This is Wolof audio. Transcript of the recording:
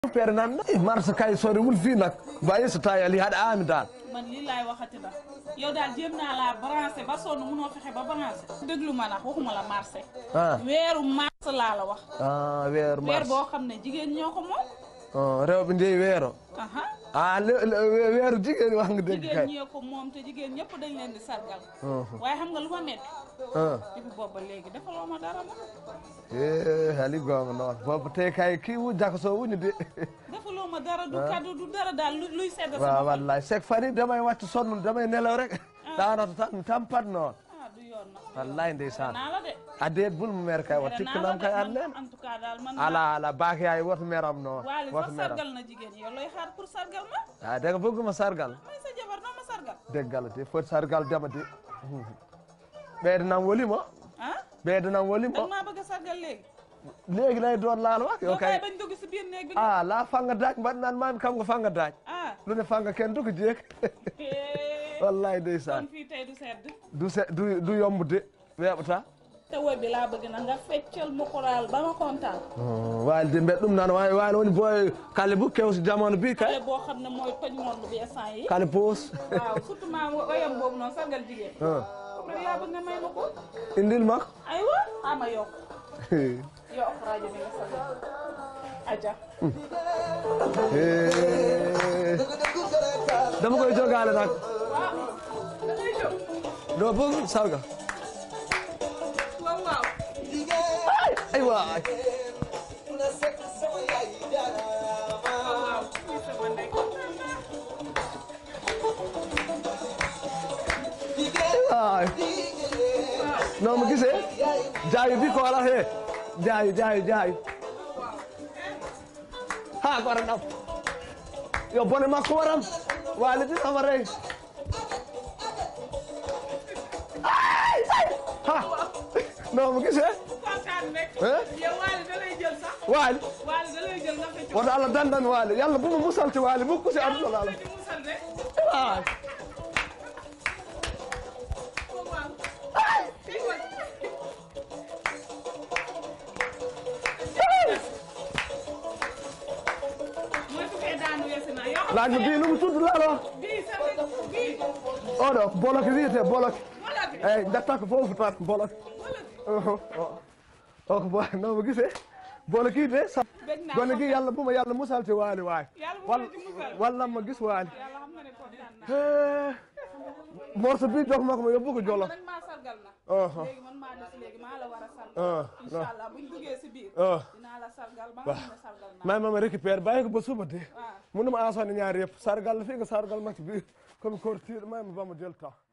feere nan eh marché kay soriwul fii nag waaye so tawi ali haɗa aami dal man lii laay waxati da yow daal jéem naa laa branché ba sonn munoo fexe ba branché déglu ma nag waxuma la marché ah weeru mars laa la wax ah weeru weer mars boo xam ne jigéen ñoo ko moom ah, rewɓe ndeyi weero aha ah le- le- weeru jigéen wax nga dégg jigéen kay ñee ko moom te jigéen ñëpp dañ leen di sargal Mhm. waaye xam nga lu ma metti ah depuis boobu ba léegi defaloo ma dara ma e haali gonga noon booba te kay ki wujjaka so woni de defaloo ma dara du kaddu du dara daal lu- luy sedd waaw sama xol wallahi sek fani damay wacca sonnude damay nelaw rek ɗanoto tan mi tampat noon ah du yoon nag wallahi ndeysan naa la de adeet bulmo mere kay wat tikkanam kay annden en tout cas daal man ala ala baake yaay woto meram noon waali woto sax meram sargal na jigéen yow looy xaar pour sargal ma a daga bëgguma sargal may sa jabar noo ma sargal deggal de foti sargal dema de ɓeydanam wolimo ah ɓeydanam wolimo danga maa bëgg a sargal léegi léegi lay doon laal wax yo yow kay kay bañ dugg si biir néeg bi a la fanga daaj mbaɗnan mami kam ko fanga daaj ah lune fanga ken duko jeek wallahi ndeysan kon fii tey du sedd du se du du yombude weeɓata te woy bi laa bëgg na nga feccal mu koraal ba ma kontaan waalide mbeɗa ɗum nan wawi wani woni boy kale bu kewsi jamanu bi kay xale boo xam ne mooy toj monde bi instant yi kale poos waaw surtout maa woyam boobu noonu sargal jigéen Ah. comme rek laa bëgg nga may ma ko indil makko aywa ama yokk yokk rajo bi nga sargal aja dama koy jogale nag waaw da ngay jóg ɗo boog sarga waaw waaw ay waay waaw waaw muy sama ndey waay non mo gisee jaayu bi ko wala he jaayu jaayu jaayu ha ko waɗa ɗam yo bone makko waram walidi sama rey Ay, ay, ha non mo gisee kontaan rek Eh? yow waali da lay jël sax waali waali da lay jël nga fecc ko woto allah dandami waali yalla buma musalti waali mukku si aduna laala di musal de waay waaw waaw mooy su fee daanu weesu naa yoo xam laaj ma bii nu mu tudd laalo bii sa bii oɗo bolok wiyete bolok wala bi eyyi datta ko foof tan bolok wala o ko bo nomo gisee bolokii de sa Bëgg naa gone gi yàlla bu ma yàlla musalte waali waay Yàlla bu wal ma ci musal. walla ma gis waali yàlla xam na ne kontaan naa morso bi jox ma ko ma yóbbu ko jolof nag maa sargal na Aha. léegi man maa des léegi maa la war a Ah, sargal incha allah buñ duggee si biir Ah. dinaa la sargal ba nga xam ne sargal naa may mama récupère bàyyi ko ba suba de waaw munuma asone ñaari yëpp sargal la fii nga sargal ma ci biir comme kortiir may ma ba ma jël temps